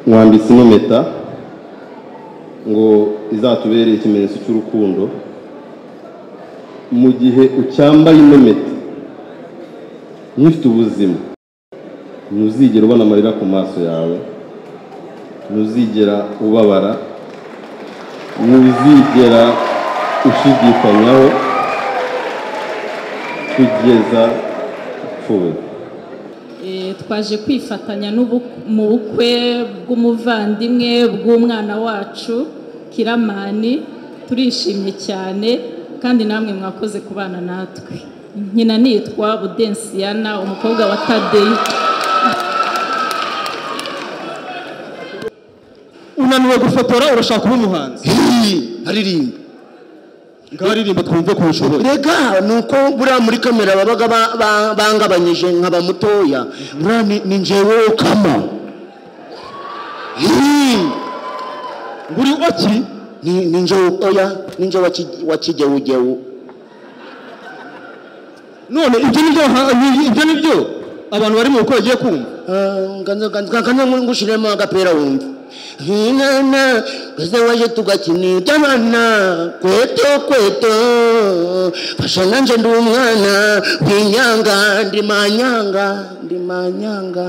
mwambitse ino mpeta ngo izatubere ikimenyetso cy'urukundo mu gihe ucyambaye ino mpeta nk'ifite ubuzima ntuzigera ubona amarira ku maso yawe ntuzigera ubabara ntuzigera ushidikanyaho kugeza upfuye Eh, twaje kwifatanya n'ubu- mu bukwe bw'umuvandimwe bw'umwana wacu kiramani turishimye cyane kandi namwe mwakoze kubana natwe nkina nitwa budensiyana umukobwa wa tadeyo unaniwe gufotora urashaka kuba umuhanzi Hii, aririmba ngaho aririmba twumve ko ushoboye reka ni uko buriya muri kamera babaga ba- ba- bangabanyije nkaba mutoya buriya ni- ni njyewe kama Hii, buri oki ni ni njyewe oya ni njyewe wa ki- wa kigeugeu none ibyo nibyo ha- ibyo nibyo abantu bari mu bukwe bagiye kumva ngana ngushiremo agapira wumva hinana kwese waje tugakinirya abana kweto kweto fasha nanje ndi umwana winyanga ndi manyanga ndi manyanga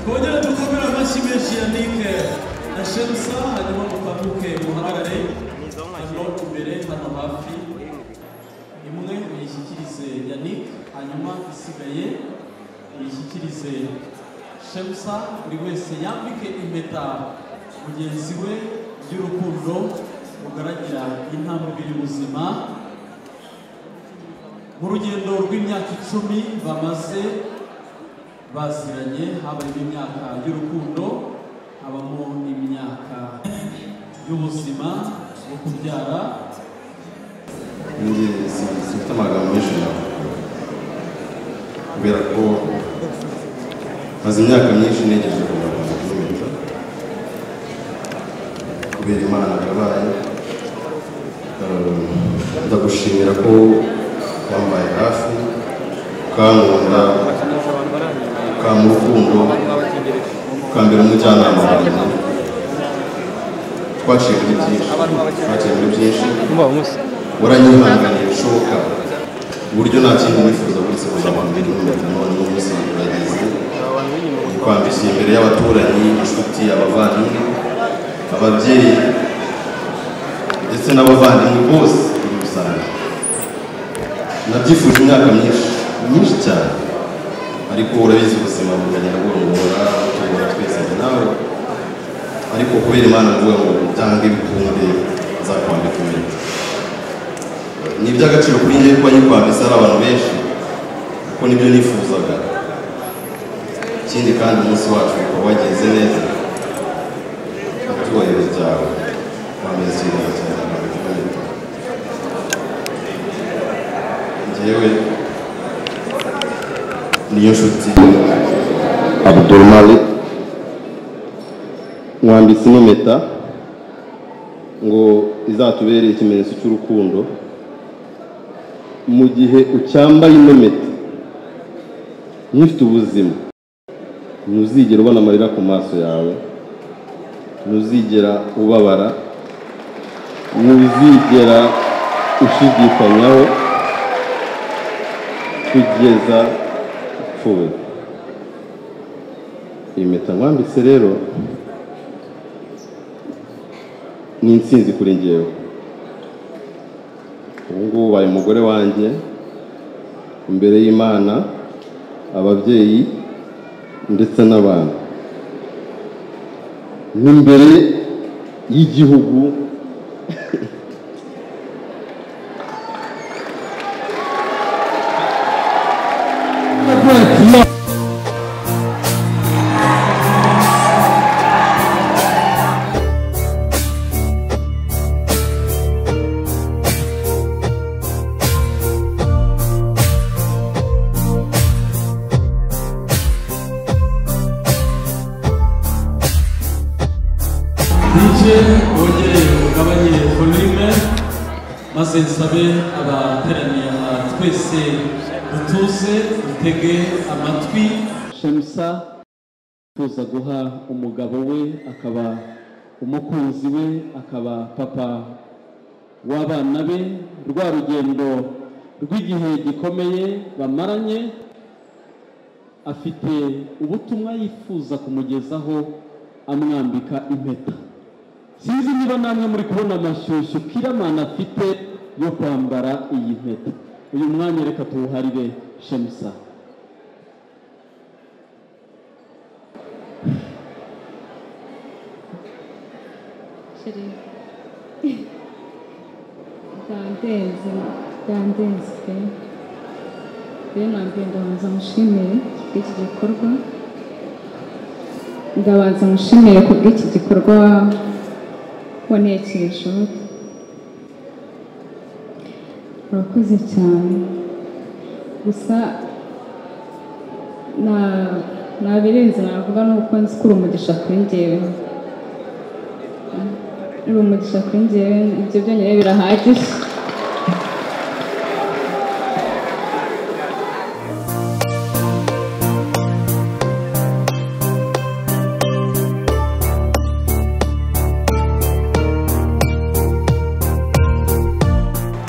kongera dukomere amashyi menshi ya nike na shemusa hanyuma mutambuke muhagarare hano imbere hano hafi imwe muyishyikirize yannick hanyuma isigaye muyishyikirize shemusa buri wese yambike impeta mugenzi we by'urukundo rugaragira intambwe ibiri ubuzima mu rugendo rw'imyaka icumi bamaze baziranye habayemo imyaka y'urukundo habamo imyaka y'ubuzima bwo kubyara njye si- simfite amagambo menshi nawe kubera ko maze imyaka myinshi ntegereje kugira ngo nkomeze kubera imana yabaye ndagushimira ko wambaye hafi ukankunda ukampa urukundo ukambera umujyanama wanjye twaciye muri byinshi twaciye muri byinshi waranyihanganiye bishoboka ku buryo nta kindi wifuza wese kuzamara imbere y'umuryango none uno munsi urageze kwambishya imbere y'abaturanyi inshuti abavandimwe ababyeyi ndetse n'abavandimwe bose muri rusange nabyifuje imyaka myinshi myinshi cyane ariko urabizi ubuzima bugenda bwongora butugora twese njye nawe ariko kubera imana mvuga ngo byange bikunde nzakwambika imbere ni iby'agaciro kuri njye kuba nyikwambitse hari abantu benshi kuko nibyo nifuzaga ikindi kandi umunsi wacu ukaba wagenze neza ibyubahiro byawe wambaye ikiganza cyane njyewe niyo nshuti abdulmalik mwambitse ino mpeta ngo izatubere ikimenyetso cy'urukundo mu gihe ucyambaye ino mpeta nk'ifite ubuzima ntuzigera ubona amarira ku maso yawe ntuzigera ubabara ntuzigera ushidikanyaho kugeza upfuye iyi mpeta nkwambitse rero ni insinzi kuri ngewe ubu ngubu ubaye umugore wanjye imbere y'imana ababyeyi ndetse n'abantu n'imbere y'igihugu dije wongere ugabanye volume maze nsabe abateraniye aha twese dutuze dutege amatwi shemusa yifuza guha umugabo we akaba umukunzi we akaba papa w'abana be rwa rugendo rw'igihe gikomeye bamaranye afite ubutumwa yifuza kumugezaho amwambika impeta sinzi niba namwe muri kubona amashyushyu kiramana afite yo kwambara iyi mpeta uyu mwanya reka tuwuharire shemusa Chérie. Dandenze, dandenze pe. Rero nambwiye ndabanza mushimire kubw'iki gikorwa. Ndabanza mushimire kubw'iki gikorwa waboneye Kijoro. Urakoze cyane. Gusa na nabirenze navuga nuko nzikura umugisha kuri njyewe. uri umugisha kuri njyewe ibyo byonyine birahagije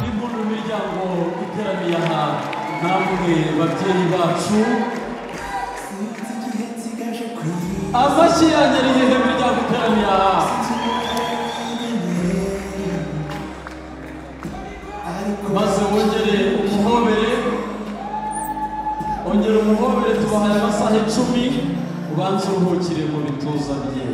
imbunda mu miryango iteraniye aha namwe babyeyi bacu amashyi yanjye ni hehe miryango iteraniye aha maze wongere umuhobere ongera umuhobere tubahaye amasaha icumi ubanze uruhukire mu bituza bye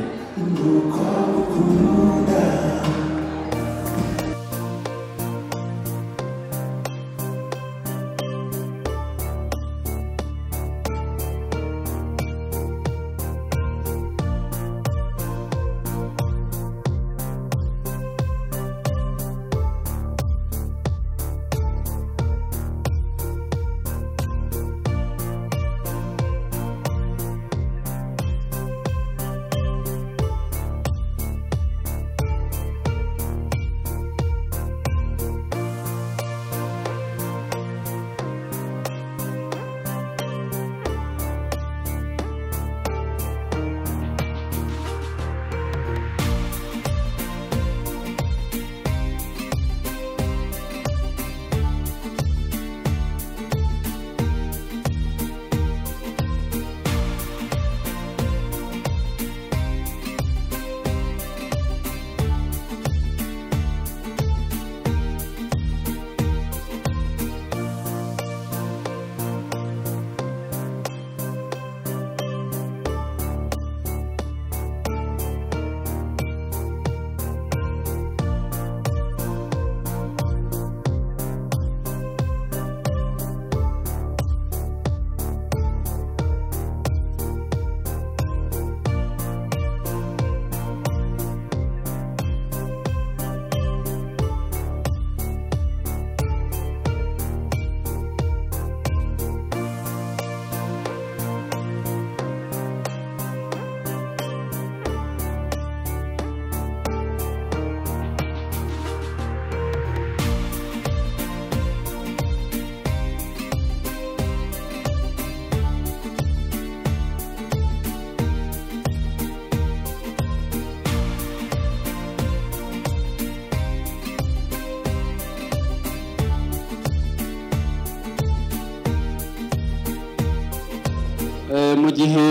Eh, mu gihe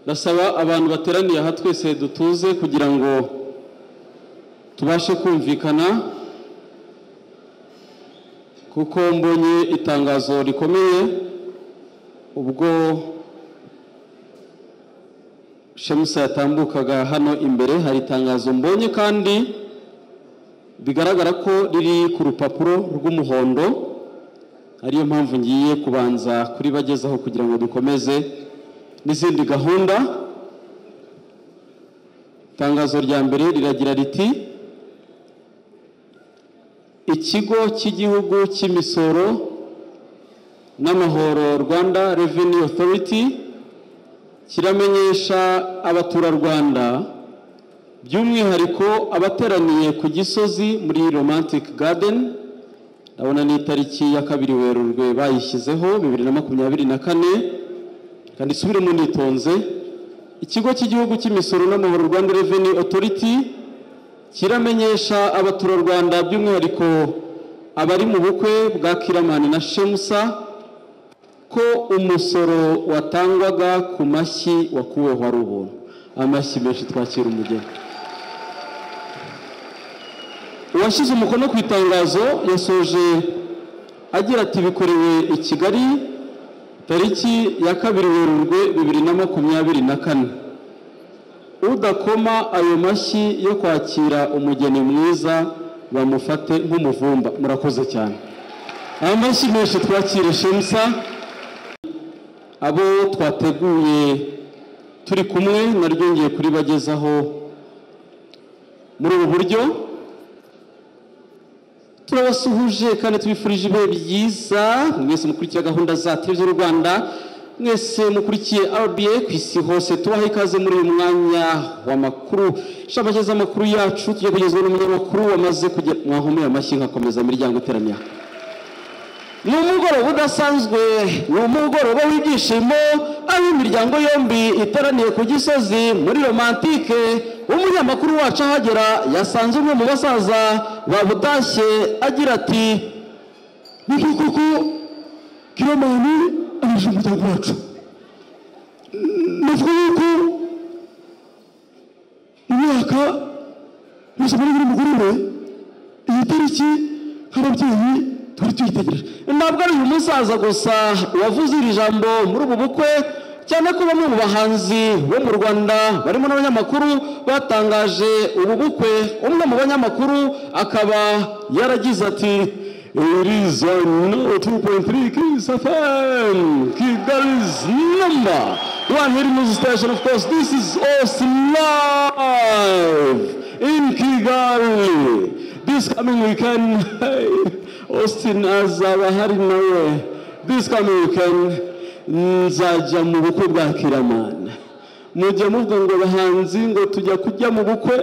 ndasaba abantu bateraniye aha twese dutuze kugira ngo tubashe kumvikana kuko mbonye itangazo rikomeye ubwo shemusa yatambukaga hano imbere hari itangazo mbonye kandi bigaragara ko riri ku rupapuro rw'umuhondo ariyo mpamvu ngiye kubanza kuribagezaho kugira ngo dukomeze n'izindi gahunda itangazo rya mbere riragira riti ikigo cy'igihugu cy'imisoro n'amahoro rwanda revenue authority kiramenyesha abaturarwanda by'umwihariko abateraniye ku gisozi muri romantic garden ndabona ni itariki ya kabiri werurwe bayishyizeho bibiri na makumyabiri na kane kandi isubiremo nitonze ikigo cy'igihugu cy'imisoro n'amahoro rwanda revenue authority kiramenyesha abaturarwanda by'umwihariko abari mu bukwe bwa kiramani na shemusa ko umusoro watangwaga ku mashyi wakuweho ari ubuntu amashyi menshi twakira umugeni uwashyize umukono ku itangazo yasoje agira ati bikorewe i kigali tariki ya kabiri werurwe bibiri na makumyabiri na kane udakoma ayo mashyi yo kwakira umugeni mwiza bamufate nk'umuvumba murakoze cyane amashyi menshi twakire shemsa abo twateguye turi kumwe naryongeye kuribagezaho muri ubu buryo turabasuhuje kandi tubifurije ibihe byiza mwese mukurikiye gahunda za televiziyo y'u rwanda mwese mukurikiye rba ku isi hose tubaha ikaze muri uyu mwanya w'amakuru shamashya z'amakuru yacu tujya kugezwa n'umunyamakuru wamaze kugera mwahomeye amashyi nkakomeza imiryango iteraniye aha ni umugoroba udasanzwe ni umugoroba w'ibyishimo aho imiryango yombi iteraniye ku gisozi muri romantike umunyamakuru wacu ahagera yasanze umwe mu basaza babutashye agira ati ni koko kiromani aje umuryango wacu navuga yuko mu myaka yose muri buri mugoroba iyi tariki nk'ababyeyi twari tuyitegereje ntabwo ari uyu musaza gusa wavuze iri jambo muri ubu bukwe cyane ko bamwe mu bahanzi bo mu rwanda barimo n'abanyamakuru batangaje ubu bukwe umwe mu banyamakuru akaba yaragize ati Horizon 2.3 Kiss FM Kigali's number one hit music station. Of course, this is us live in Kigali. This coming weekend, hey, Austin azaba hari nawe. This coming weekend nzajya mu bukwe bwa Kiramana. mujya muvuga ngo bahanzi ngo tujya kujya mu bukwe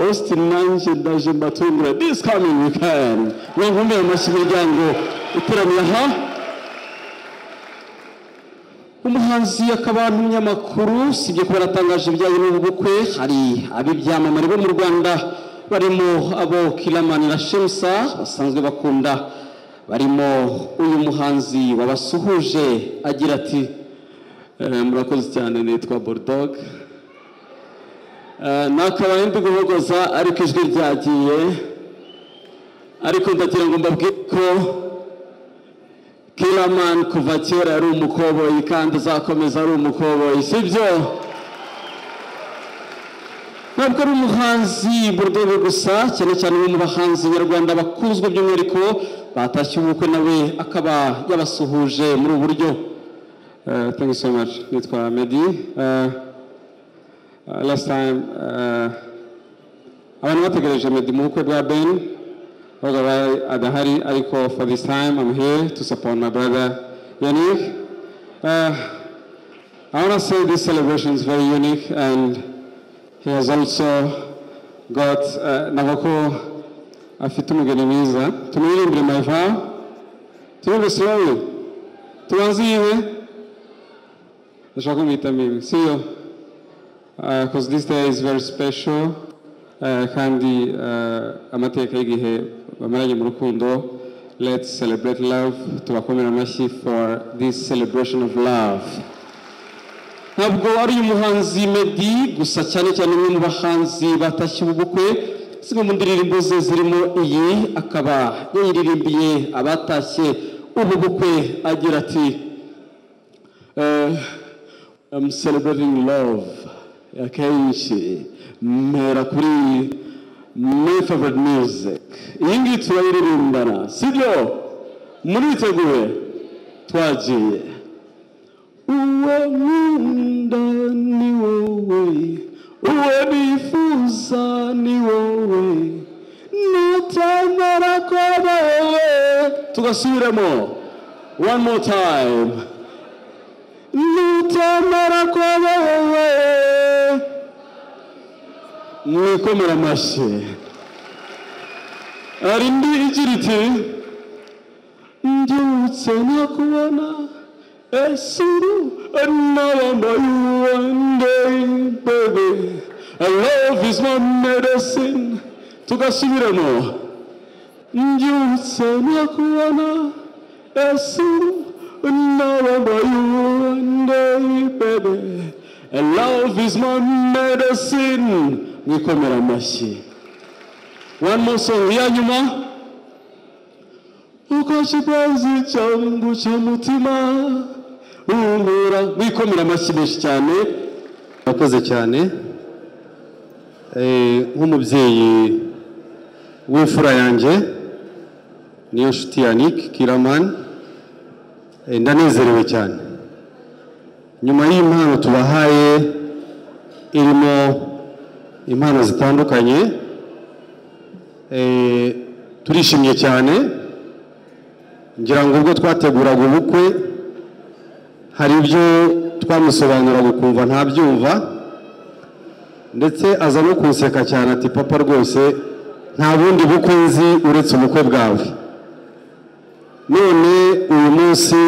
austin nanjye ndaje mbatungira this coming weekend mwankumbuye amashyi imiryango iteraniye aha umuhanzi akaba n'umunyamakuru sibyo kuba yaratangaje ibijyanye n'ubu bukwe hari ab'ibyamamare bo mu rwanda barimo abo kiramani na shemsa basanzwe bakunda barimo uyu muhanzi wabasuhuje agira ati Eh, murakoze cyane nitwa bulldog Eh, nakabaye ndi guhogoza ariko ijwi ryagiye ariko ndagira ngo mbabwire ko kiramani kuva kera yari umukoboyi kandi azakomeza ari umukoboyi sibyo ntabwo ari umuhanzi mu rwego gusa cyane cyane umwe mu bahanzi nyarwanda bakunzwe by'umwihariko batashye ubukwe nawe akaba yabasuhuje muri ubu buryo Uh, thank you so much. Nitwa Mehdi. Uh, uh, last time, uh, abantu bategereje Mehdi mu bukwe bwa Ben babaga bari- adahari ariko for this time I'm here to support my brother Yannick. Uh, I want to say this celebration is very unique and he has also got uh, Navako afite umugeni mwiza tumuririmbire my vow turirimbe slowly tubanze yiwe ndashaka kumwita mimi siyo because this day is very special uh, kandi uh, amateka y'igihe bamaranye mu rukundo let's celebrate love tubakomera amashyi for this celebration of love ntabwo ari uyu muhanzi Meddy gusa cyane cyane umwe mu bahanzi batashye ubu bukwe zimwe mu ndirimbo ze zirimo iyi akaba yayiririmbiye abatashye ubu bukwe agira ati eh, I'm celebrating love akenshi mpera kuri my favorite music iyi ngiyi turayiririmbana sibyo muriteguye twagiye uwo nkunda ni wowe uwo nifuza ni wowe nutemera ko wowe tugasubiremo one more time nutemera ko wowe mwikomera amashyi hari indi igira iti mbyutse nakubona Esuru, another by one day, baby. And love is my medicine. Tugasubiremo. Mbyutse nakubona. Esuru, another by one day, baby. And love is my medicine. Mwikomera amashyi. One more song ya nyuma. uko kipenzi cyangu cy'umutima uhura mwikomera amashyi menshi cyane murakoze cyane Eh, nk'umubyeyi w'imfura yanjye niyo nshuti ya Nick Kiramani eh, ndanezerewe cyane nyuma y'impano tubahaye irimo impano zitandukanye eh, turishimye cyane ngira ngo ubwo twateguraga ubukwe hari ibyo twamusobanuraga ukumva ntabyumva ndetse aza no kunseka cyane ati papa rwose nta bundi bukwe nzi uretse ubukwe bwawe none uyu munsi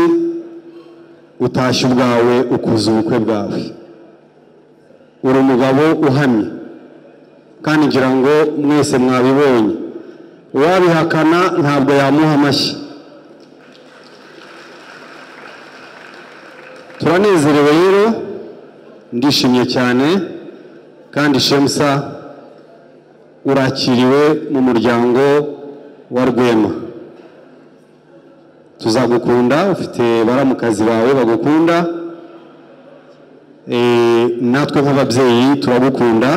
utashye ubwawe ukuza ubukwe bwawe uri umugabo uhamye kandi ngira ngo mwese mwabibonye uwabihakana ntabwo yamuha amashyi turanezerewe rero ndishimye cyane kandi shemusa urakiriwe mu muryango wa rwema tuzagukunda ufite baramukazi bawe bagukunda Eh, natwe nk'ababyeyi turagukunda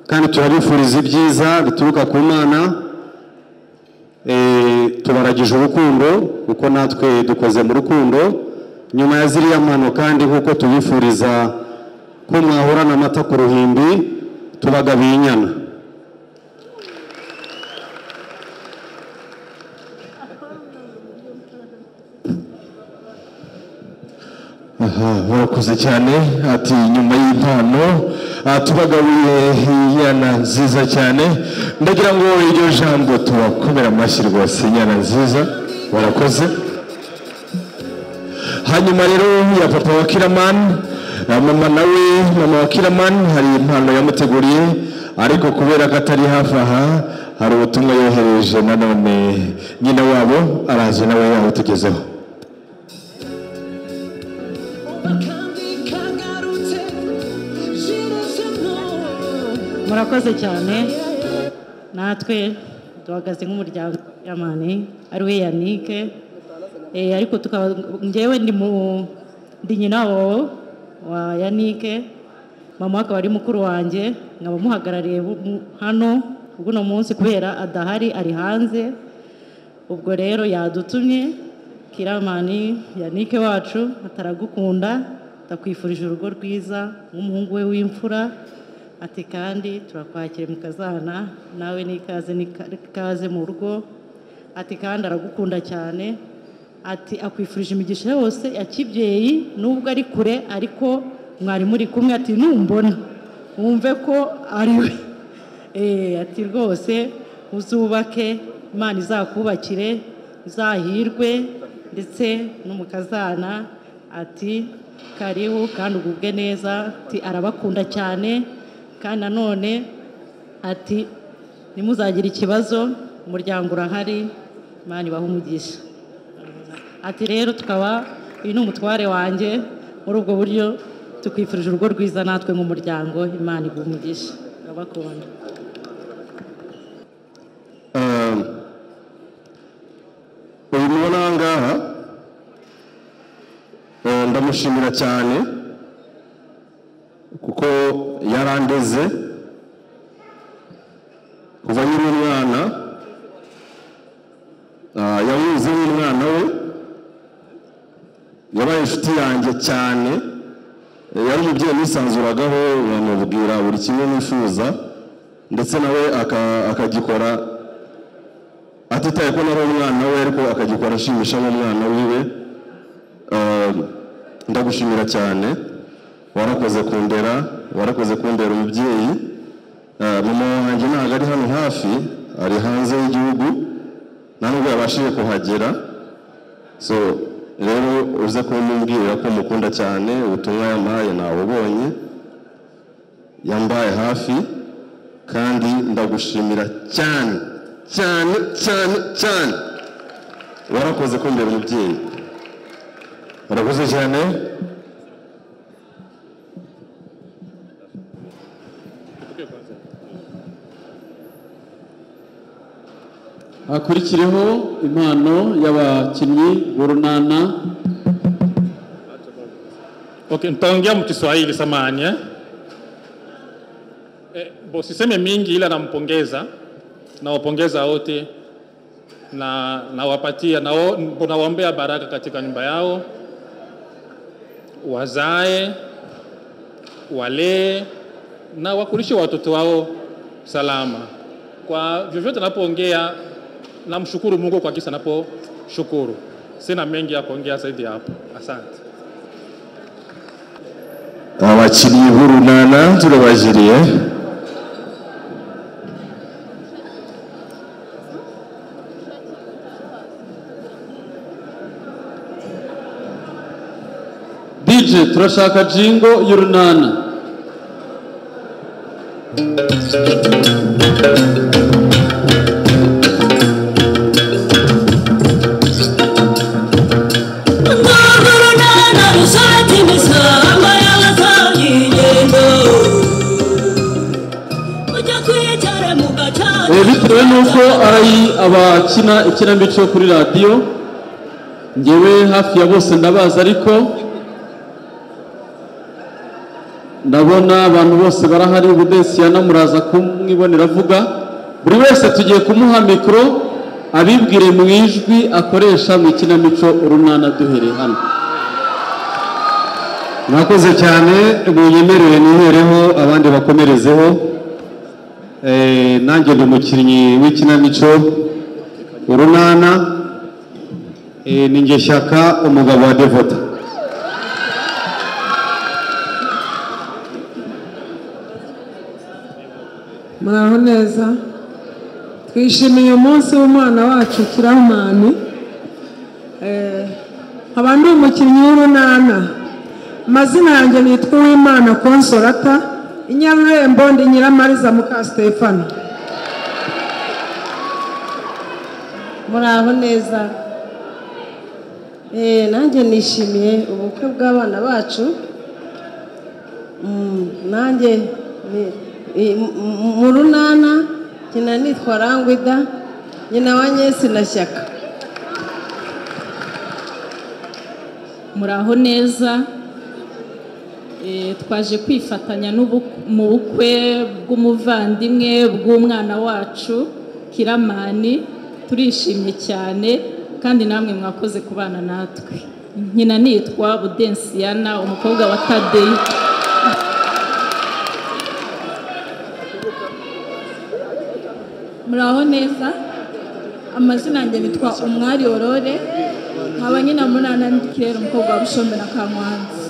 kandi turabifuriza ibyiza bituruka ku mana Eh, tubaragije urukundo kuko natwe dukoze mu rukundo nyuma ya ziriya mpano kandi nk'uko tubifuriza ko mwahorana amata ku ruhimbi tubagabiye inyana aha barakoze cyane ati nyuma y'impano ah, tubagabiye inyana nziza cyane ndagira ngo iryo jambo tubakomera amashyi rwose inyana nziza barakoze hanyuma rero ya papa wa kiramani na mama nawe mama wa kiramani hari impano yamuteguriye ariko kubera ko atari hafi aha hari ubutumwa yohereje nanone nyina wabo araje nawe yabutugezeho murakoze cyane natwe duhagaze nk'umuryango yamani ari we yanike Eh, ariko tukaba ngewe ndi mu ndi nyina wabo wa yanike mama we akaba ari mukuru wanjye nkaba muhagarariye bu- mu- hano bw'uno munsi kubera adahari ari hanze ubwo rero yadutumye kiramani yanike wacu ataragukunda ndakwifurije urugo rwiza nk'umuhungu we w'imfura ati kandi turakwakira mukazana nawe n'ikaze n'ika- n'ikaze mu rugo ati kandi aragukunda cyane ati akwifurije imigisha yose ya kibyeyi nubwo ari kure ariko mwari muri kumwe ati numbona wumve ko ari we Eh, ati rwose uzubake imana izakubakire izahirwe ndetse n'umukazana ati karibu kandi ugubwe neza ati arabakunda cyane kandi nanone ati ntimuzagire ikibazo umuryango urahari imana ibahe umugisha ati rero tukaba uyu ni umutware wanjye muri ubwo buryo tukwifurije urugo rwiza natwe nk'umuryango imana iguhe umugisha urabakunda Um, uyu mubona aha ngaha eh, ndamushimira cyane kuko yarandeze kuva nyiri umwana ah, yawuzi n'umwana we yabaye inshuti yanjye cyane Eh, yari umubyeyi nisanzuragaho bamubwira buri kimwe nifuza ndetse nawe aka- akagikora atitaye ko nari umwana we ariko akagikora ashimisha n'umwana wiwe Eh, ndagushimira cyane warakoze kundera warakoze kundera umubyeyi Eh, mama wanjye ntabwo ari hano hafi ari hanze y'igihugu nta nubwo yabashije kuhagera so rero uze kumbwira ko mukunda cyane ubutumwa yampaye nabubonye yambaye hafi kandi ndagushimira cyane cyane cyane cyane warakoze kumbera umubyeyi barakoze cyane hakurikireho impano y'abakinnyi b'urunana Okay, nitaongea mkiswahili samani eh? Eh, bo, siseme mingi ila nampongeza nawapongeza wote na nawapatia na nawaombea baraka katika nyumba yao wazae walee na wakulishe watoto wao salama kwa vyovyote napoongea namshukuru mungu kwa kisa naposhukuru sina mengi ya kuongea zaidi ya hapo asante abakinnyi b'urunana turabajiriye dj turashaka jingo y'urunana Eh, bitewe n'uko ari abakina ikinamico kuri radiyo ngewe hafi ya bose ndabazi ariko ndabona abantu bose barahari budesiya namuraza kumwibonera avuga buri wese tugiye kumuha mikoro abibwire mu ijwi akoresha mu ikinamico urunana duhereye hano mwakoze cyane munyemerere nihereho abandi bakomerezeho Eh, nanjye ndi umukinnyi w'ikinamico urunana Eh, ni njye shyaka umugabo wa devota muraho neza twishimiye umunsi w'umwana wacu kiramani nkaba ndi umukinnyi w'urunana amazina yanjye nitwa uwimana konsorata inyarurembo ndi nyiramariza muka sitefano muraho neza Eh, nanjye nishimiye ubukwe bw'abana bacu Mm, nanjye ni- i- mu- mu- mu runana nyina nitwa rangwida nyina wa nyesi na shyaka muraho neza Eh, twaje kwifatanya n'ubu- mu bukwe bw'umuvandimwe bw'umwana wacu kiramani turishimye cyane kandi namwe mwakoze kubana natwe nkina nitwa budensiyana umukobwa wa tadeyi muraho neza amazina yanjye nitwa umwari orore nkaba nyina munana kirere umukobwa wa bushombe na kankwanza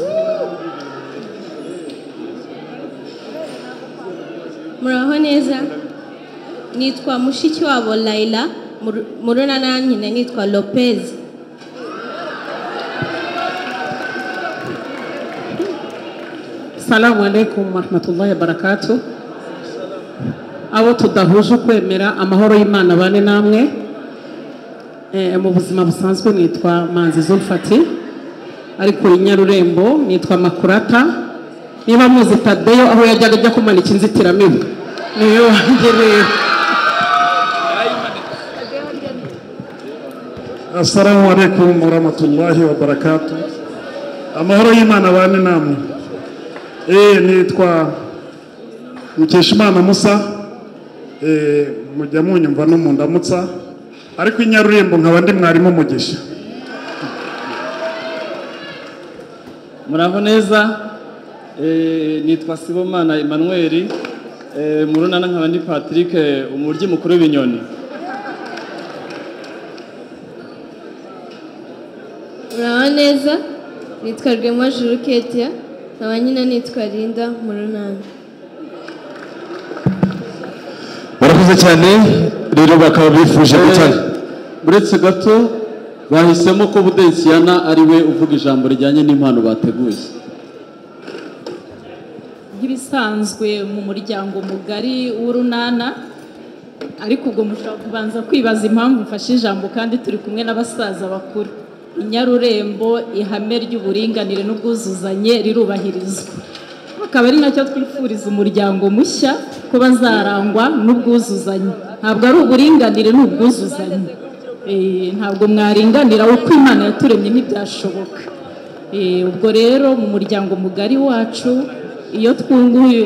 muraho neza nitwa mushiki wabo layila Mu- mu runana nyina nitwa lopez salamu alaikum warahmatullahi wabarakatu abo tudahuje ukwemera amahoro y'imana bane namwe Eh, mu buzima busanzwe nitwa manzi zulfati ariko inyarurembo nitwa makurata niba muzi tadeyo aho yajyaga ajya kumanika inzitiramibu niyo wanjye rero Assalamu alaikum warahmatullahi wabarakatu. Amahoro y'Imana bane namwe. Eh nitwa Mukeshimana Musa. Eh mujya munyumva no mundamutsa. Ariko inyarurembo nkaba ndi mwarimu mugisha. muraho neza Eh, nitwa sibomana emmanuel Eh, mu runana nkaba ndi patrick eh, umuryi mukuru w'ibinyoni muraho neza nitwa rwema juru ketia nkaba nyina nitwa linda mu runana murakoze cyane rero bakaba bifuje gutana uretse gato bahisemo ko budensiyana ari we uvuga ijambo rijyanye n'impano bateguye nk'ibisanzwe mu muryango mugari w'urunana ariko ubwo mushobora kubanza kwibaza impamvu mfashe ijambo kandi turi kumwe n'abasaza bakuru inyarurembo ihame ry'uburinganire n'ubwuzuzanye rirubahirizwa akaba ari nacyo twifuriza umuryango mushya ko bazarangwa n'ubwuzuzanye ntabwo ari uburinganire ni ubwuzuzanye Eh, ntabwo mwaringanira uko imana yaturemye ntibyashoboka Eh, ubwo rero mu muryango mugari wacu iyo twunguye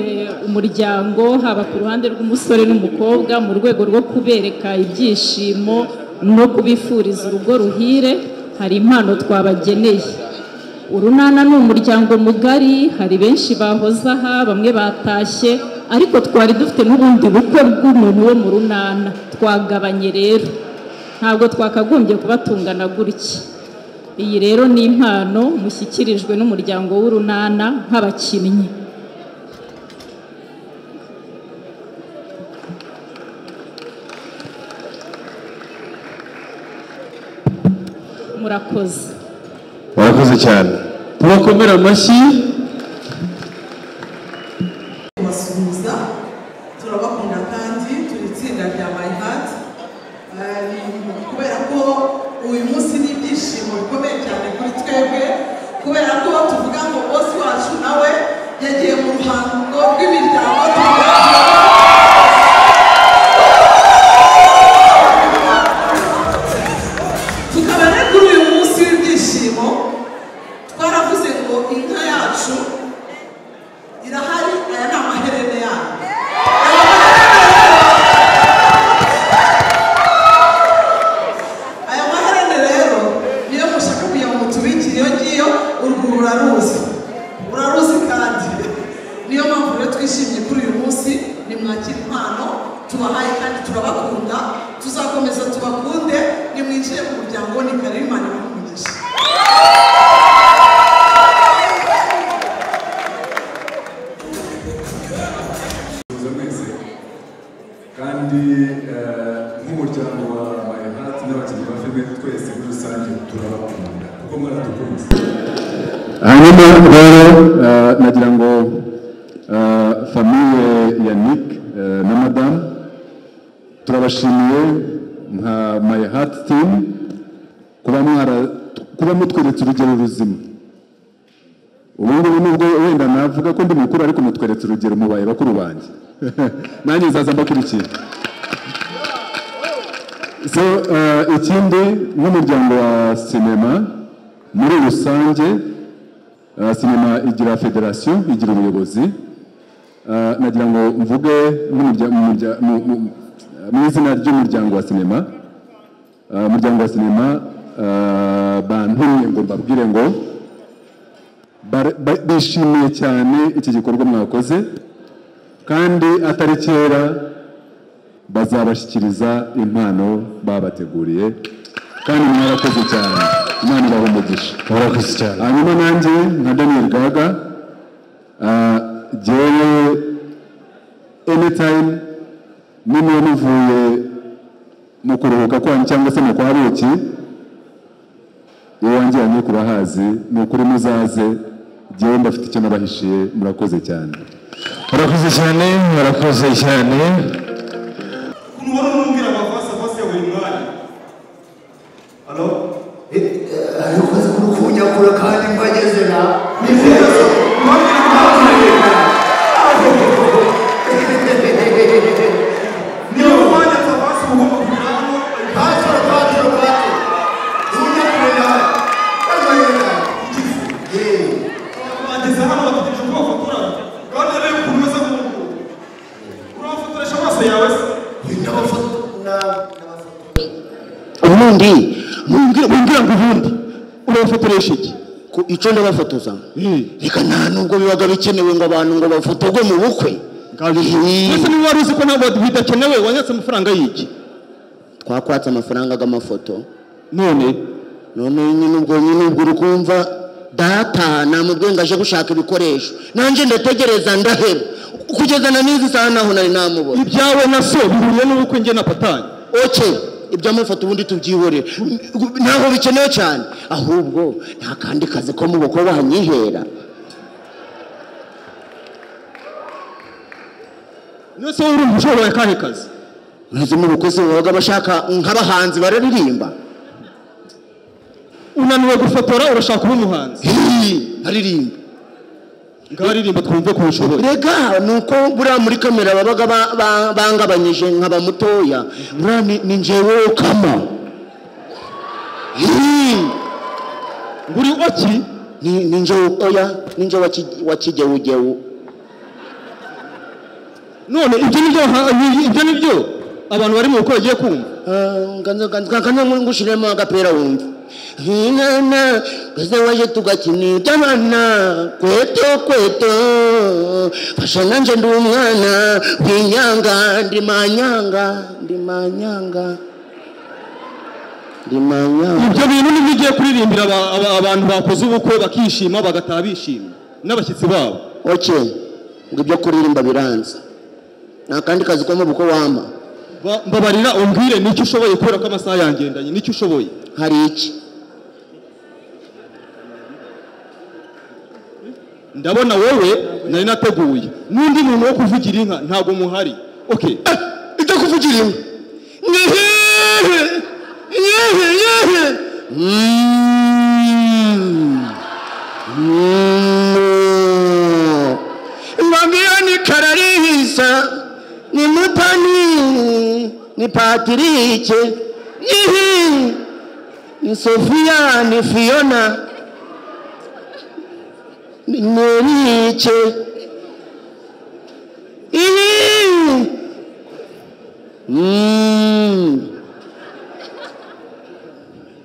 umuryango haba ku ruhande rw'umusore n'umukobwa mu rwego rwo kubereka ibyishimo no kubifuriza urugo ruhire hari impano twabageneye urunana ni umuryango mugari hari benshi bahoze aha bamwe batashye ariko twari dufite n'ubundi bukwe bw'umuntu wo mu runana twagabanye rero ntabwo twakagombye kuba tungana gutya iyi rero ni impano mushyikirijwe n'umuryango w'urunana nk'abakinnyi murakoze warakoze cyane tubakomere amashyi kubasuhuza turabakunda kandi turi itsinda rya my heart Eh, kubera ko uyu munsi ni ibyishimo bikomeye cyane kuri twebwe kubera ko tuvuga ngo bosi wacu nawe yagiye mu ruhango rw'imiryango tukaba rero kuri uyu munsi w'ibyishimo twaravuze ngo inka yacu irahari aya ni amaherene yayo aya maherene rero niyo mushaka kugira ngo mutubikire iyo ngiyo urwo uraruzi uraruzi kandi niyo mpamvu rero twishimye kuri uyu munsi ni mwakira impano tubahaye kandi turabakunda tuzakomeza tubakunde nimwicire mu muryango ni karibu imana ibamugisha kuza mwese kandi eh, nk'umuryango wa my heart n'abakinnyi ba filime twese muri rusange turabakunda kuko mwaradukunze hanyuma rero eh, nagira ngo eh, famiye ya nick eh, na madamu turabashimiye nka my heart team kuba mwara- kuba mutweretse urugero ruzima ubu ngubu nubwo wenda navuga ko ndi mukuru ariko mutweretse urugero mubaye bakuru banjye nanjye nzaza mbakurikiye so eh, ikindi nk'umuryango wa sinema muri rusange eh, sinema igira federasiyo igira ubuyobozi Eh, nagira ngo mvuge nk'umurya- mu murya- mu- mu- mu izina ry'umuryango wa sinema Eh, umuryango wa sinema eh, bantumye ngo mbabwire ngo bar- ba- bishimiye cyane iki gikorwa mwakoze kandi atari kera bazabashyikiriza impano babateguriye kandi mwarakoze cyane imana ibaha umugisha Murakoze cyane. hanyuma nanjye nka daniel gaga ah, jyewe anytime niba muvuye mu kuruhuka kwanyu cyangwa se mu kwa buki iwanjye ya nyoko urahazi ni ukuri muzaze jyewe mbafite icyo nabahishiye murakoze cyane murakoze cyane murakoze cyane kunubona unumbwira amavasi avasi ya buri mwanya halo arikoze kurukunyakura kandi mbagezera bageze hano bategereje uko bafotora kandi rero ukuntu umeze nk'umuntu urabafotoresha amaso yawe se ubundi mumbwira mumbwira ngo ubundi urabafotoresha iki ku icyo ndabafotoza reka nta nubwo bibaga bikenewe ngo abantu ngo bafotorwe mu bukwe mbese niba wari uzi ko ntabwo bidakenewe wanyatse amafaranga y'iki twakwatse amafaranga y'amafoto none none nyine ubwo nyine ubwo uri kumva data namubwiye ngo aje gushaka ibikoresho nanjye ndategereza ndaheba kugeza na n'izi saha naho nari namubona ibyawe na so bihuriye n'ubukwe njye na patanye oke iby'amafoto ubundi tubyihorere ntabwo bikenewe cyane ahubwo nta kandi kazi ko mu bukwe wanyihera niba se urumva ushoboye akahe kazi ntuzi mu bukwe se baba bashaka nk'abahanzi bararirimba unaniwe gufotora urashaka kuba umuhanzi aririmba ngaho aririmba twumve ko ushoboye rega ni uko buriya muri kamera babaga ba- ba- bangabanyije nkaba mutoya buriya ni- ni njyewe kama buri oki ni njyewe oya ni njyewe wa kigeugeu none ibyo ni byo ibyo ni byo abantu bari mu rugo bagiye kumva kanza ngushyiremo agapira wumva nk'inana kaza waje tugakina iby'abana kweto kweto fasha nanjye ndi umwana winyanga ndi manyanga ndi manyanga ndi manyanga ibyo bintu nibyo ugiye kuririmbira aba- aba- abantu bakoze ubukwe bakishima bagataha bishimye n'abashyitsi babo oke ngo ibyo kuririmba biranze nta kandi kazi ko mu bukwe wampa Ba- mbabarira umbwire nicyo ushoboye kubera ko amasaha yangendanye nicyo ushoboye hari iki ndabona wowe nari nateguye n'undi muntu wo kuvugira inka ntabwo muhari ok ijya kuvugira inka nyehe nyehe nyehe mbabwira ni kararihisa ni mutani ni patirike nyehe ni sofiya ni fiyona ni merike Ihi.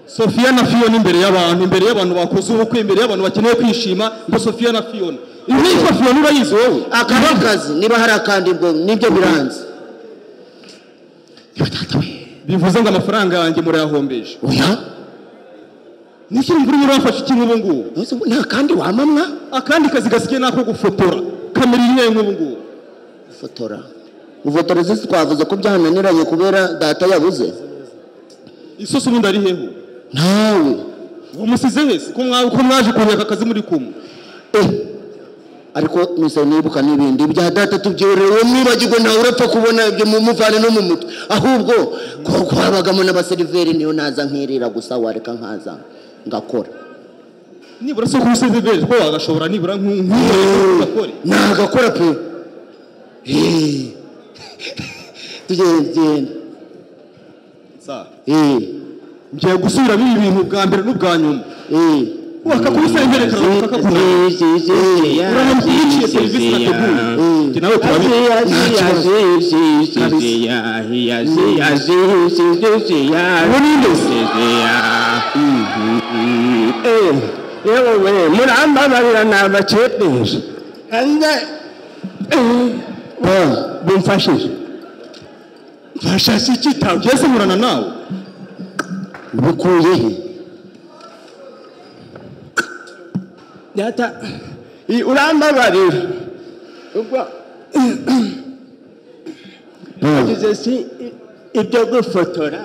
sofiya na fiyona imbere y'abantu imbere y'abantu bakoze ubukwe imbere y'abantu bakeneye kwishima ngo sofiya na fiyona ibi sofiya urayizi wowe akaba kazi niba hari akandi bwo nibyo biranze bivuze ngo amafaranga yanjye murayahombeje oya niki mvura urimo urafashe ikintu ubu ngubu nta kandi wamamwa akandi kazi gasigaye ni ako gufotora kamera iri nk'iyo nk'ubu ngubu fotora ufotora zisi twavuze ko byananiranye kubera data yabuze isosi ubundi ari heho nawe umusize wese ko mwa- ko mwaje kureka akazi muri kumwe ariko nise nibuka n'ibindi bya data tubyorewe mwibagirwe ntawe urapfa kubona ibyo mu muvane no mu mutwe ahubwo ko kwabagamo n'abaseriveri niyo naza nkirira gusa wareka nkaza ngakora nibura se ko usize wese ko wagashobora nibura nk'u- nk'ubu ugakore nagakora pe Eh. tugende tugende ngiye gusubiramo ibi bintu bwa mbere n'ubwa nyuma wakakubisengere karamuka urahindukiriye serivisi nateguye Njye nawe turabizi yewe murambabarira ni abakepesha bimfashije mfasha si kitabo mbese nkurana nawe bikuye he data i- urambabarira ubwo wagize si i- ibyo gufotora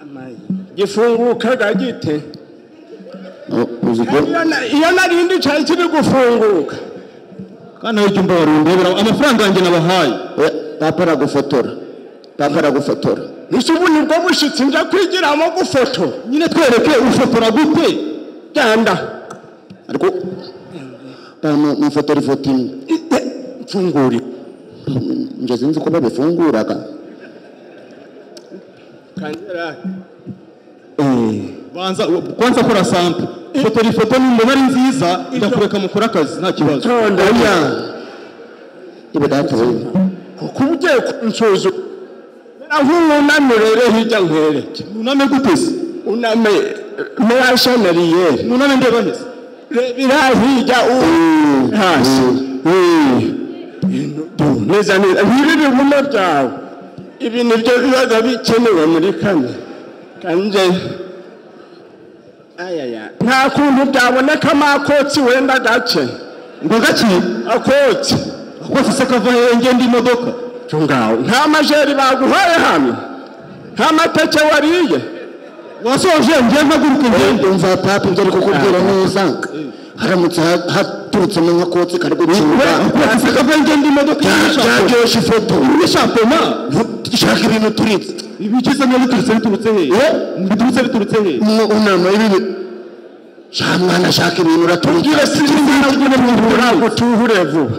Amayi. gifungukaga gite Iyo na- iyo narindi cyari kiri gufunguka kandi nawe jya umbabarira undebera amafaranga yanjye nabahaye papa aragufotora papa aragufotora ese ubu nibwo bushyitsi njya kwigiramo gufoto nyine twereke ufotora gute genda pano nifotora ifoto imwe mfungure njye sinzi ko babifunguraga kanyerake banza kwanza kora sample fotora ifoto nimbona ari nziza ndakureka mukore akazi nta kibazo Oya. ibi data we kuko uba ugiye kunsuzuma aho ununame rero hirya nkwereke uname gute se uname muri shanariyeri uname ndeba hese reba iriya hirya u- hasi Du, neza neza ntibi bigume byawe ibi ni byo bibaga bikenewe muri kane kanje ayaya nta kuntu byabonekamo akotsi wenda gace ngo gake akotsi akotsi se kava hehe ngenda imodoka cyo ngaho nta majeri baguhaye hano nta mateke wariye wasoje ngiye mpaguruka ngende umva papa ibyo ari kukubwira neza haramutse ha- haturutsemo nk'akotsi kari gucunga byaryoshye ifoto dushaka ibintu turitse ibikiza niba biturutse biturutse hehe biturutse biturutse hehe unama ibibi sha mwana shaka ibintu uraturika gira sinzana gutumbura gutuhure vuba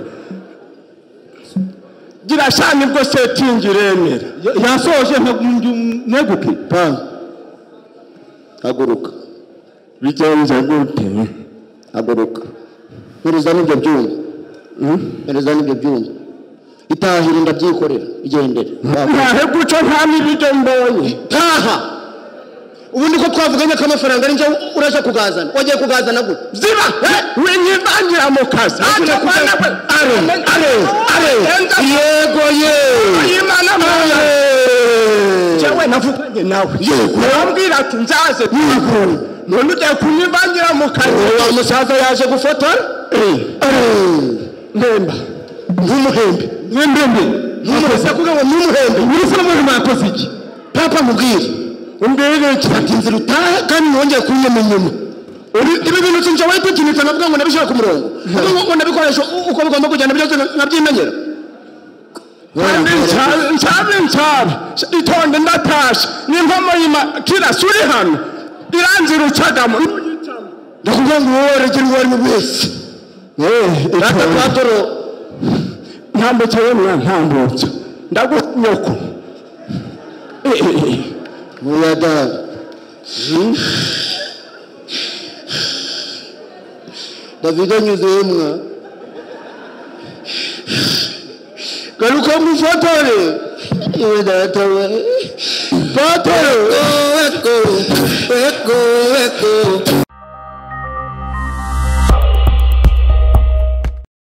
gira sha nibwo setingi iremera yasoje neguke pa haguruka bigenze gute haguruka nkuruza n'ibyo byuma perezida n'ibyo byumba itahira ndabyikorera igendere ntahe guca nta n'ibiryo mbonye ntaha ubu niko twavuganye ko amafaranga ari njye urajya kugazana wagiye kugazana gute ziba we nyibangira mu kazi Ntacyo kwana we. are are are yego ye imana mana jewe navuganye nawe urambwira ati nzaze tugakora none ugiye kunyibangira mu kazi uwo musaza yaje gufotora mpemba nk'umuhembe mwembembe nk'umuhembe kugira ngo nk'umuhembe muri se n'umwe mwakoze iki papa nkubwire umbwire iki ati inzira utahe kandi nongeye kunyuma inyuma Uri- ibi bintu sinjye wayitekinika navuga ngo nabishyire ku murongo navuga ngo nabikoresha u- uko bigomba kugenda byose nkabyimenyera kandi nshaba nshaba nshaba itonde ndatasha n'inkomo y'ima kirasi uri hano irangira ucagamo ndakubwira ngo wowe waregera uwo ari we wese rata patoro ntambutse yemwe ntambutse ndagunyoko oya dada davide anyuze yemwa garuka mufotore iwe data we patoro